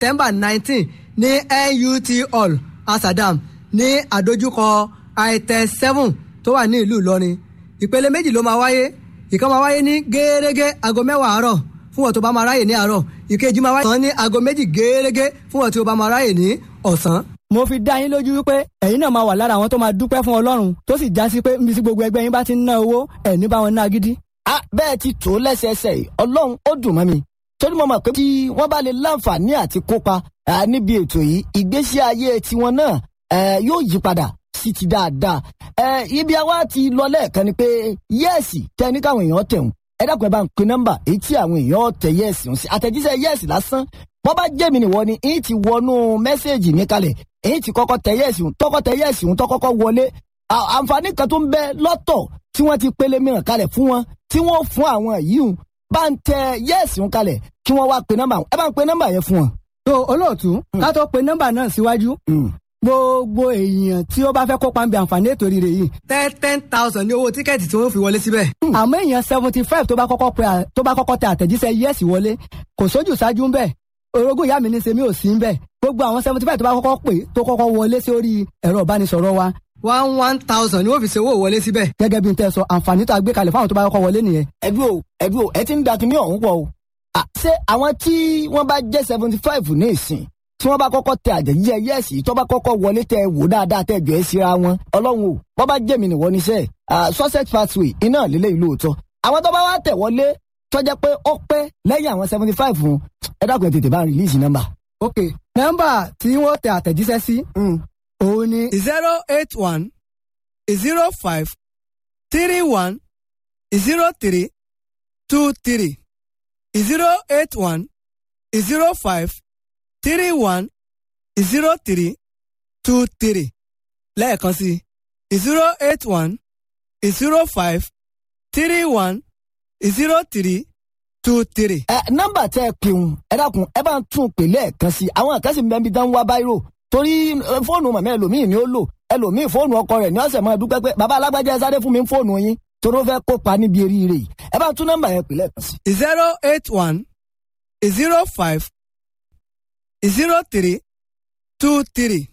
september nineteen ní nut hall asadam ní àdójúkọ itel seven tó wà ní ìlú ìlọrin ìpele méjì ló máa wáyé ìkan máa wáyé ní gẹ́gẹ́ aago mẹ́wàá àárọ̀ fún wọn tó bá máa ráyè ní àárọ̀ ìkejì máa wáyé ní aago méjì gẹ́gẹ́ fún wọn tó bá máa ráyè ní ọ̀sán. mo fi dá yín lójú wípé ẹ̀yin náà máa wà lára àwọn tó máa dúpẹ́ fún ọlọ́run tó sì já sí pé níbi tí gbogbo ẹgbẹ́ yín bá ti ń ná owó ẹ̀ ní bá wọn ná gidi. a bẹ́ẹ̀ ti tó lẹ́sẹẹsẹ yìí ọlọ́run ó dùn mọ́ mi torí mo mọ̀ pé tí wọ́n bá lè láǹfààní àti kópa níbi ètò yìí ìgbésí ayé tiwọn náà yóò yí padà sí ti dáadáa ibi àwa ti lọ lẹ́ẹ̀kan ni pé yẹ́ẹ̀sì tẹ́ ní káwọn èèyàn tẹ̀hún ẹ dákun ẹ bá ń pe nọ́mbà èyí tí àwọn èèyàn tẹ yẹ́ẹ̀sì ń sí àtẹ̀jíṣẹ́ yẹ́ẹ̀sì lásán bọ́ bá jẹ́ mi nìwọ ni èyí ti wọnú mẹ́sẹ̀gì mi kalẹ̀ èyí ti kọ́kọ́ tẹ yẹ́ẹ̀sì ń tọ́kọ́ tẹ yẹ́ẹ̀sì ń tọ́kọ́kọ́ wọlé àǹfààní kan tó ń bẹ lọ́tọ̀ tí wọ́n ti pele mìíràn kalẹ̀ fún wọn tí wọ́n fún àwọn yìí ń bá ń tẹ yẹ́ẹ̀sì ń kalẹ̀ kí wọ́n wá pe nọ́mbà ẹ bá ń pe nọ́mbà yẹn fún wọn. tó olóòtú ká tó pe nọ́mbà náà síwájú gbogbo èèyàn tí ó bá fẹ́ kópa ń bẹ àǹfààní ètò rírẹ yìí. ten ten thousand ní owó tíkẹ́ẹ̀tì tí wọ́n fi wọlé síbẹ̀. àmọ́ èèyàn seventy five tó bá kọ́kọ́ pe tó bá kọ́kọ́ tẹ àtẹ̀jíṣẹ́ yẹ́sì wọlé kò sójú ṣáájú ń bẹ̀ orogún ìyá mi ní sẹ́mi ò sí ń bẹ̀ gbogbo àwọn seventy five tó bá kọ́kọ́ pè tó kọ́kọ́ wọlé sórí ẹ̀rọ ìbánisọ̀rọ̀ wa. one one thousand ni wọ́n fi ṣe owó wọlé síbẹ̀. gẹ́gẹ́ bí n tẹ́ sọ àǹfààní tó a gbé kalẹ̀ fáwọn tó bá kọ́kọ́ wọlé nìyẹn. ẹbí o ẹbí o ẹ ti ń da kinní ọ̀hún pọ̀ o. ṣé àwọn tí wọ́n bá jẹ́ seventy five ní ìsìn tí wọ́n bá kọ́kọ́ tẹ àjẹjíjẹ yẹ́ẹ̀sì tó bá kọ́kọ́ wọlé tẹ wò dáadáa tẹ jọ ẹ́ síra wọn ọlọ́run o bọ́ bá jẹ́mi nìwọ níṣẹ́ sussex pathway iná lílé ìlú òótọ́ àwọn tó bá wá tẹ̀ wọlé tọ́jẹ́ pé ó pẹ́ lẹ́yìn àwọn seventy five fún ẹ dákun ẹ tètè bá rìlíìsì nọ́mbà. ok nọ́mbà tí wọ́n tẹ àtẹ̀jíṣẹ́ sí òun ni. zero eight one zero five three one zero three two three zero eight one zero five three one zero three two three lẹ́ẹ̀kan sí zero eight one zero five three one zero three two three. ẹ nọ́mbà tẹ ẹ pèun ẹ dákun ẹ bá ń tún pè lẹ́ẹ̀kan sí àwọn àkàsí mbẹ́bí dán wá báyìí torí fóònù màmá ẹlòmíì ni ó lò ẹlòmíì fóònù ọkọ rẹ̀ ní ọ̀sẹ̀ máa dúpẹ́ pé bàbá alágbájá ẹ sáré fún mi fóònù yín torí ó fẹ́ kópa níbi eríire yìí ẹ bá ń tún nọ́mbà yẹn pè lẹ́ẹ̀kan sí. zero eight one zero five zero three two three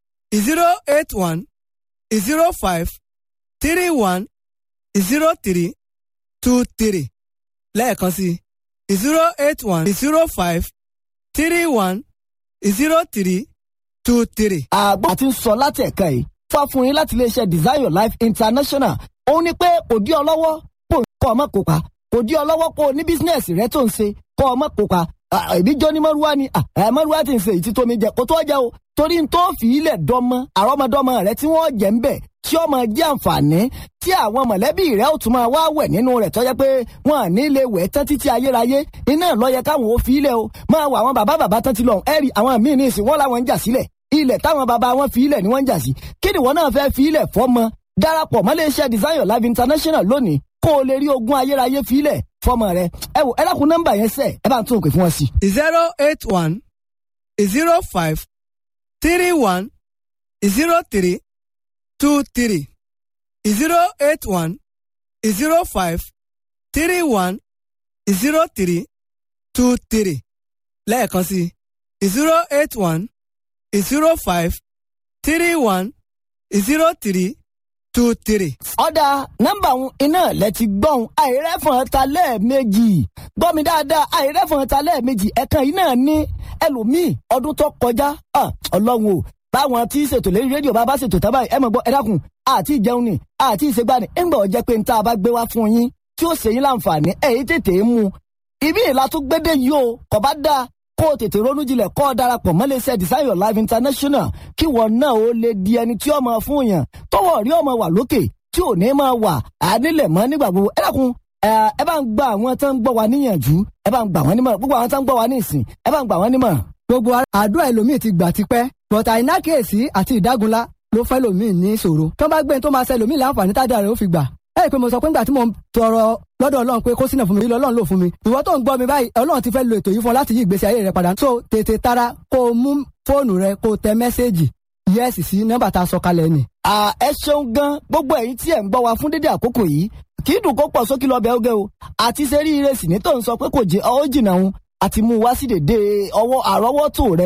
zero eight one zero five three one zero three two three lẹ́ẹ̀kan sí zero eight one zero five three one zero three two three. àgbà tí ń sọ láti ẹ̀ka yìí fà fún yín láti iléeṣẹ́ design your life international òun ni pé kò dí ọ lọ́wọ́ kó kọ́ ọmọ kópa kò dí ọ lọ́wọ́ kó o ní bísínẹ́sì rẹ tó ń ṣe kọ́ ọmọ kópa ẹbí jọ ní mọ́rúwá ni mọ́rúwá ti ń ṣe ìtítọ́ mi jẹ kó tó jẹ o torí n tó fi ilẹ̀ dọ́mọ àrọ́mọdọ́mọ rẹ tí wọ́n jẹ́ ń bẹ̀ tí ó máa jẹ́ àǹfààní tí àwọn mọ̀lẹ́bí rẹ̀ ó tún máa wá wẹ̀ nínú rẹ̀ tọ́jẹ́ pé wọ́n à ní lè wẹ̀ tán títí ayérayé iná lọ́yẹ káwọn ò fi ilẹ̀ o máa wọ àwọn bàbá bàbá tán ti lọ ẹ̀rì àwọn míì ní ìsìn wọ́n làwọn ń jà sílẹ̀ ilẹ̀ táwọn bàbá wọn fi ilẹ̀ ni wọ́n ń jà sí kí ni wọ́n náà fẹ́ fi ilẹ̀ fọ́mọ darapọ̀ mọ́ iléeṣẹ́ design your life international lónìí kó o lè rí ogún ayérayé fi ilẹ̀ fọ́mọ rẹ ẹ wò ẹ dákun nọ́mbà yẹn sẹ ẹ bá ń tún òkè fún wọn sí. zero eight one zero five three one zero three two three zero eight one zero five three one zero three two three lẹ́ẹ̀kan sí zero eight one zero five three one zero three two three. ọ̀dà nọ́mbà òun iná lẹ ti gbọ́n àìrẹ́fọ̀n ta lẹ́ẹ̀mejì gbọ́ mi dáadáa àìrẹ́fọ̀n ta lẹ́ẹ̀mejì ẹ̀kan yìí náà ní ẹlòmíì ọdún tó kọjá ọlọ́run o báwọn tí ṣètò lórí rédíò bá bá ṣètò tábà ẹ mọ̀ gbọ́ ẹ dákun àti ìjẹun ni àti ìṣègbani ńgbà ọ̀jẹ́ pé níta bá gbé wá fún yín tí ó ṣe yín láǹfààní ẹ̀yìn tètè mú ibi ìlà tó gbédè yìí o kò bá dáa kó o tètè ronú jinlẹ̀ kó o darapọ̀ mọ́ iléeṣẹ́ design your life international kí wọn náà ó lè di ẹni tí ó máa fún yàn tọwọ́ rí ọmọ wà lókè tí ò ní máa wà ànílẹ̀ mọ́ nígbà gbogbo ẹ dákun ẹ bá ń gba àwọn tó ń gbọ́ wa níyànjú ẹ bá ń gbà wọ́n nímọ̀ràn gbogbo àwọn tó ń gbọ́ wa ní ìsìn ẹ bá ń gbà wọ́n nímọ̀ràn. gbogbo àdúrà ẹlòmíì ti gbà tipẹ́ bọ̀tà àìnákèésí àti ìdágunlá ló fẹ́ lòmíì ní ìṣòro tó bá gbé tó máa ṣe lòmíì láǹfààní tádà rẹ̀ ó fi gbà ẹ rí i pé mo sọ pé ńgbà tí mo ń tọrọ lọ́dọ̀ ọlọ́run pé kó sínú fún mi ilé ọlọ́run ló fún mi ìwọ tó ń gbọ́ mi báyìí ọlọ́run ti fẹ́ lo ètò yìí fún ọ láti yí ìgbésí ayé rẹ padà so tètè tara kó o mú fóònù rẹ kó o tẹ mẹ́sẹ́ẹ̀jì yẹ́sì sí nọ́mbà tá a sọ kalẹ̀ ni. ẹ ṣeun gan gbogbo ẹ̀yin tí ẹ ń gbọ́ wa fún dédé àkókò yìí kì í dùn kó pọ̀ sókè lọ́bẹ̀ oge o àti sẹ́rí ìrẹsì ní tó ń sọ pé kò jẹ́ ọ́ jìnnà òun àti mú wá sí dèdè ọwọ́ àrọ́wọ́tò rẹ